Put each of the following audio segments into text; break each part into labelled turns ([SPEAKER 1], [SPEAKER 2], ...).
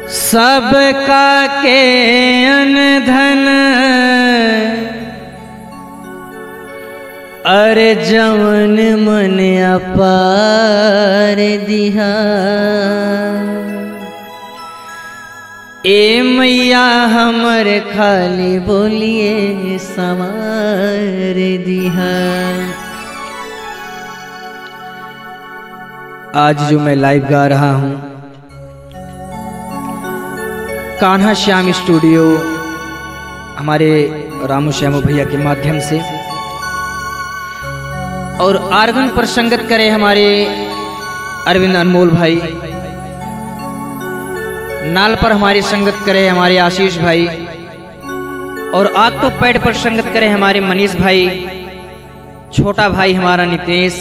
[SPEAKER 1] सबका के अनधन अरे जवन मन अपार दिहा ए मैया हमर खाली बोलिए सवार दिहा आज जो मैं लाइव गा रहा हूँ कान्हा श्याम स्टूडियो हमारे रामू श्यामू भैया के माध्यम से और आर्गन पर संगत करे हमारे अरविंद अनमोल भाई नाल पर हमारी संगत करे हमारे आशीष भाई और आग तो पैड पर संगत करे हमारे मनीष भाई छोटा भाई हमारा नितेश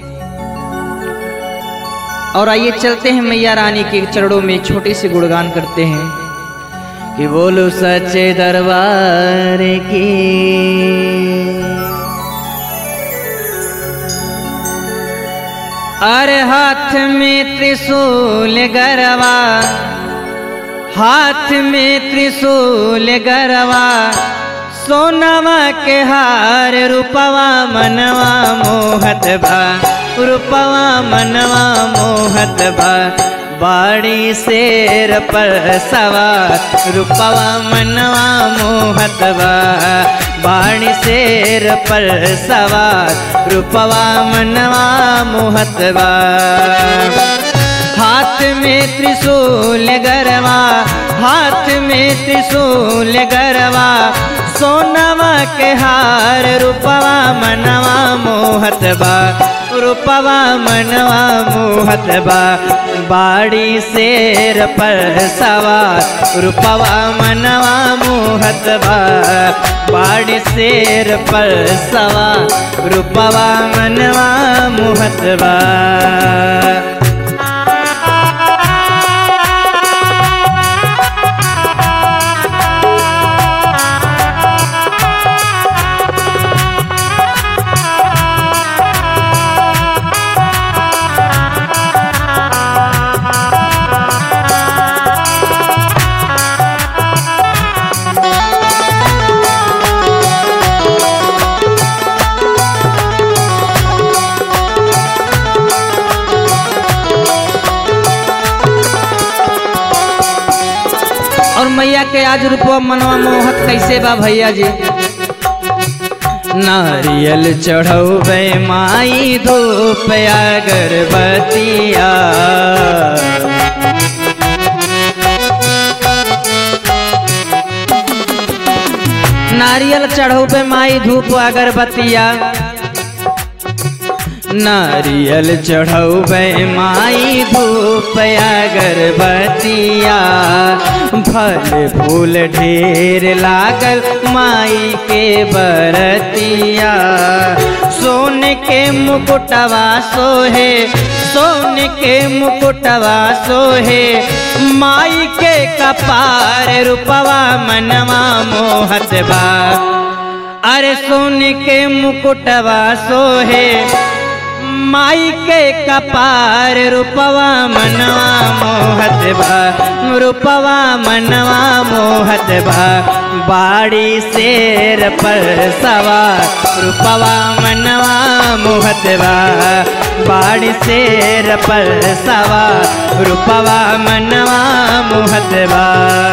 [SPEAKER 1] और आइए चलते हैं मैया रानी के चरणों में छोटी सी गुणगान करते हैं कि बोलो सच्चे दरबार की अरे हाथ में त्रिशूल गरवा हाथ में त्रिशूल गरवा सोनवा के हार रूपवा मनवा मोहत भा रूपवा मनवा मोहत भा बाड़ी शेर पर सवार रूपवा मनवा मोहत बा बाड़ी शेर पर सवार रूपवा मनवा मोहत बा हाथ में त्रिशूल गरवा हाथ में त्रिशूल गरवा सोनवा के हार रूपवा मनवा मोहत बा रूपवा मनवा मोहत बा बाड़ी शेर पर सवार रूपवा मनवा मोहत बा बाड़ी शेर पर सवार रूपवा मनवा मोहत बा और मैया के आज रूपवा मनवा मोहत कैसे बा भैया जी नारियल चढ़ौबे माई धूप अगरबतिया नारियल चढ़ौबे माई धूप अगरबतिया नारियल चढ़ौबे माई धूप अगरबतिया फल फूल ढेर लागल माई के बरतिया सोन के मुकुटवा सोहे सोन के मुकुटवा सोहे माई के कपार रूपवा मनवा मोहत बा अरे सोन के मुकुटवा सोहे माई के कपार रूपवा मनवा मोहत बा रूपवा मनवा मोहत बा बाड़ी शेर पर सवार रूपवा मनवा मोहत बा बाड़ी शेर पर सवार रूपवा मनवा मोहत बा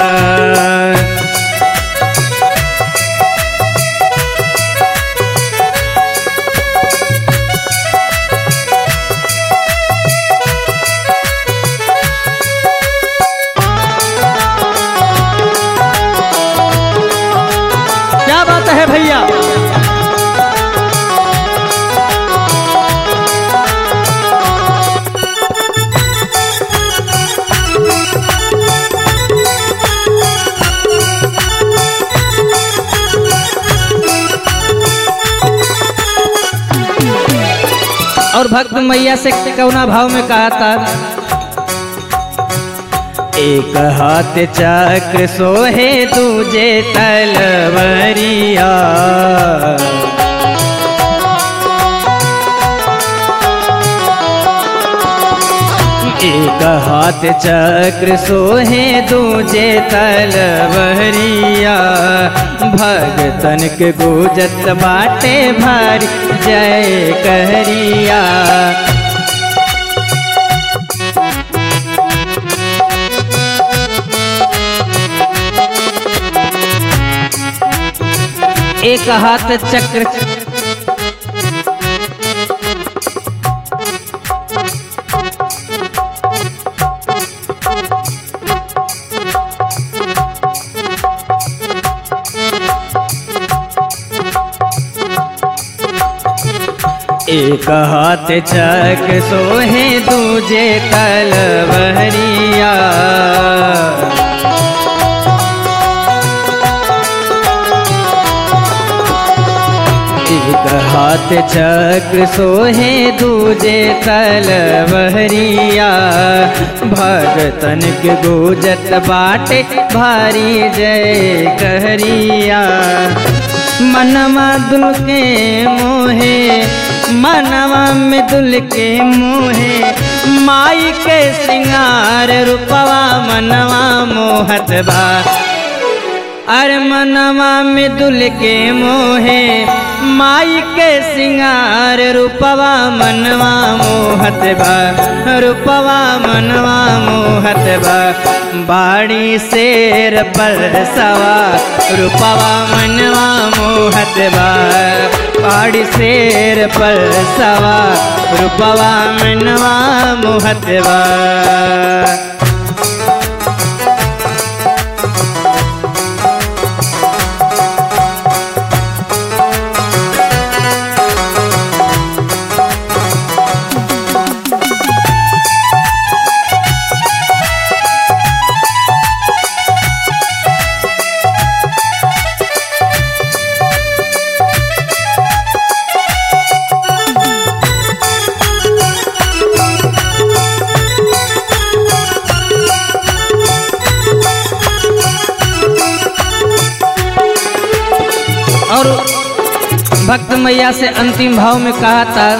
[SPEAKER 1] क्या बात है भैया और भक्त मैया से कौना भाव में कहा था एक हाथ चक्र सोहे दूजे तलवरिया एक हाथ चक्र सोहे दूजे तलवरिया भगतन के गुजत बाटे भारी जय कहरिया एक हाथ चक्र एक हाथ चक सोहे दूजे तलवरिया एक हाथ चक्र सोहे दूजे तलवरिया भगतन के गुजत बाटे भारी जय कहरिया मनवा दुल के मोहे मनवा में दुल के मोहे माई के सिंगार रूपवा मनवा मोहत बा अरे मनवा में दुल के मोहे माई के सिंगार रूपवा मनवा मोहत बा रूपवा मनवा मोहत बा बाड़ी शेर पर सवा रूपवा मनवा मोहत बा बाड़ी शेर पर सवा रूपवा मनवा मोहत बा और भक्त मैया से अंतिम भाव में कहा था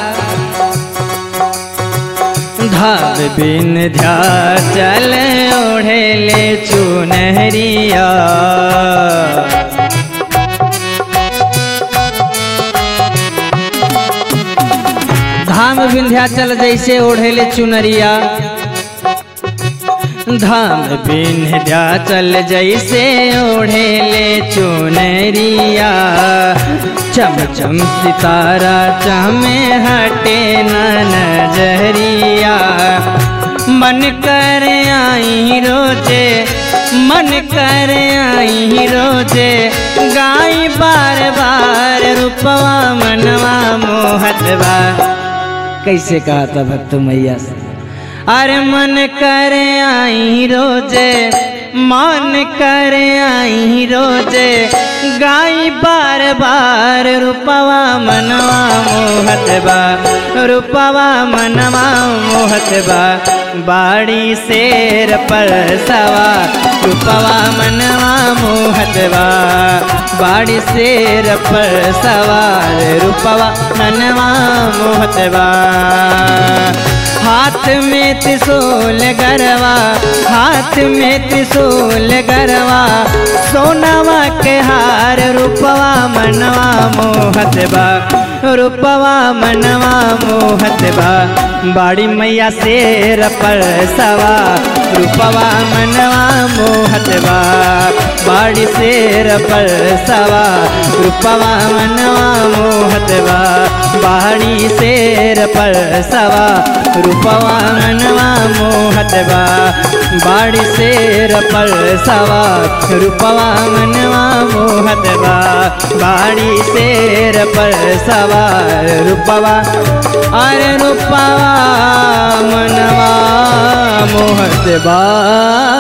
[SPEAKER 1] धाम बिन ध्या चल ओढ़े ले चुनहरिया धाम विंध्याचल जैसे ओढ़ेले चुनरिया धाम विंध्याचल जैसे ओढ़ेले चुनरिया चम चम सितारा चमे हटे न नजरिया मन कर आई रोजे मन कर आई रोजे गाई बार बार रूपवा मनवा मोहतवा कैसे कहा था भक्त मैया से अरे मन कर आई रोजे मन कर आई रोजे गाई बार बार रूपवा मनवा मोहत बा रूपवा मनवा मोहत बा बाड़ी शेर पर सवा रूपवा मनवा मोहत बा बाड़ी शेर पर सवार रूपवा मनवा मोहत बा हाथ में त्रिशूल गरवा हाथ में त्रिशूल गरवा सोनावा के हार रूपवा मनवा मोहत बा रूपवा मनवा मोहत बा बाड़ी मैया शेर पर सवा रूपवा मनवा मोहत बा बाड़ी शेर पर सवा रूपवा मनवा मोहत बा बाड़ी शेर पर सवा रूपवा मनवा मोहत बा बाड़ी शेर पर सवा रूपवा मनवा मोहत बा बाड़ी शेर पर सवा रूपवा अरे रूपवा मनवा मोहत बा